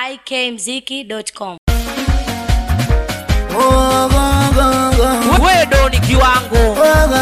ikmziki.com. wedo ni kiwango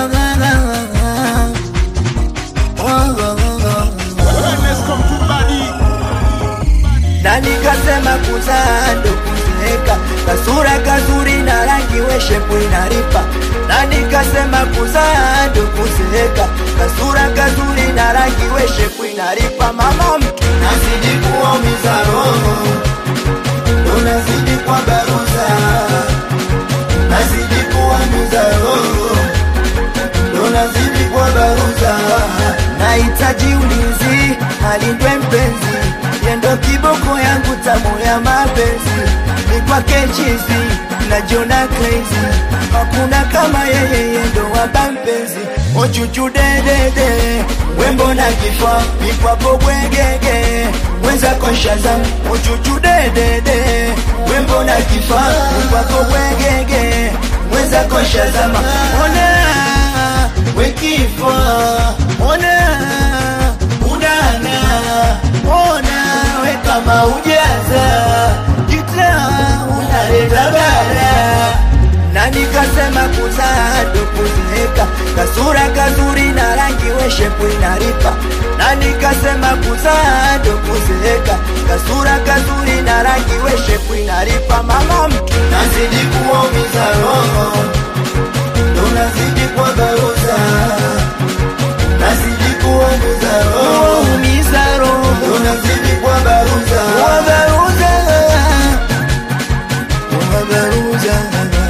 na nikasema kuzaa ndo kuzeeka, kasura kazuri na rangi we shepu inaripa. Na nikasema kuzaa ndo kuzeeka, kasura kazuri na rangi we shepu inaripa. Mama mtu nazidi kuumiza roho, unazidi kwa baruza, nazidi kuumiza roho, unazidi kwa baruza. Nahitaji ulinzi, alindwe mpenzi yendo kiboko yangu tamu ya mapenzi ni kwake chizi najiona crazy hakuna kama yeye yendo waba mpenzi ochuchu dedede wembo na kifaa mikwapo bwegege mwenzako shazam ochuchu dedede wembo na kifaa mikwapo bwegege mwenzako shazama ona wekifaa ona unana ona we kama ujaza kita unaleta bara na nikasema kuzaa ndo kuzeeka kasura kazuri na rangi we shepu inaripa na nikasema kuzaa ndo kuzeeka kasura kazuri na rangi we shepu inaripa mama mtu nazidi kuumiza roho ndo nazidi kwa baruza nazidi kuumiza roho umiza roho ndo nazidi kwa baruza kwa baruza kwa baruza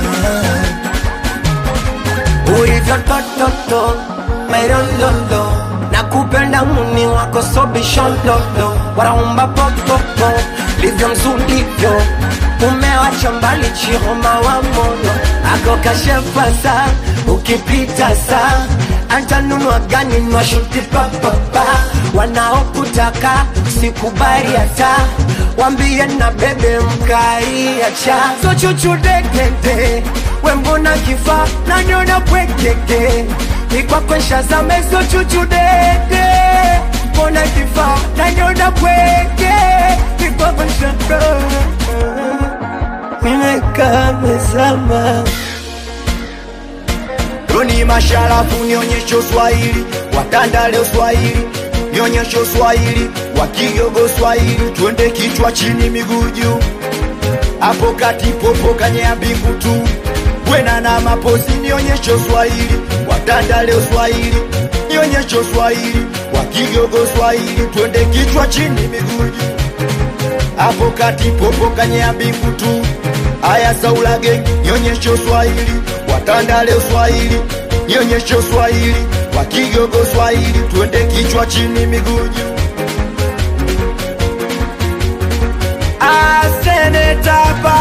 ulivyo tototo merololo na kupenda muni wako sobishololo waraumba popopo livyo mzulivyo umewacha mbali chihoma wa moyo ako kashefasa ukipita saa antanunua gani nwashuti papapa wanaokutaka sikubali hata wambie na bebe mkaiacha so chuchudekete wembona kifa nanyona pwekeke nikwakwensha zameso chuchudeke mbona kifa nanyona pweke nikwakwensha nimekamezama Roni masharafu nionyeshe Swahili, watanda leo Swahili, nionyeshe Swahili, wakigogo Swahili, twende kichwa chini miguu juu, hapo kati popo kanyea mbingu tu, bwena na mapozi, nionyeshe Swahili, watanda leo Swahili, nionyeshe Swahili, wakigogo Swahili, twende kichwa chini miguu juu, hapo kati popo kanyea mbingu tu, aya saulage, nionyeshe Swahili, watanda leo Swahili, nionyeshe Swahili, wakigogo Swahili, twende kichwa chini miguu juu. Asenetapa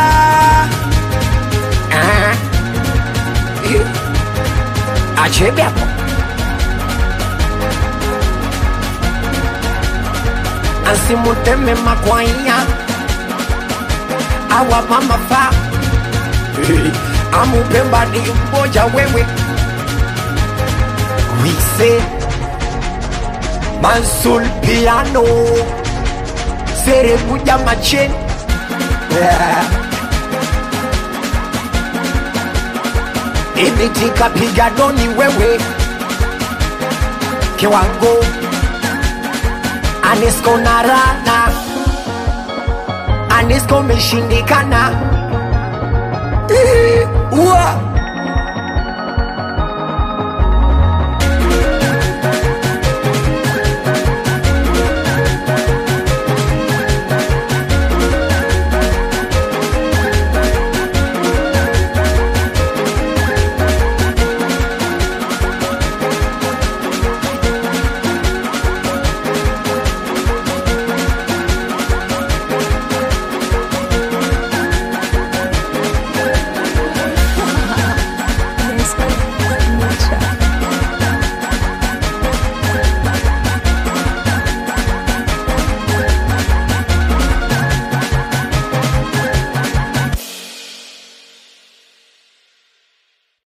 achebe hapo asimuteme makwanya awa mama fa amupemba ni mmoja wewe wise mansul piano serebuja macheni yeah. imitika piganoni wewe kiwango anisco na rana anisco meshindikana Ua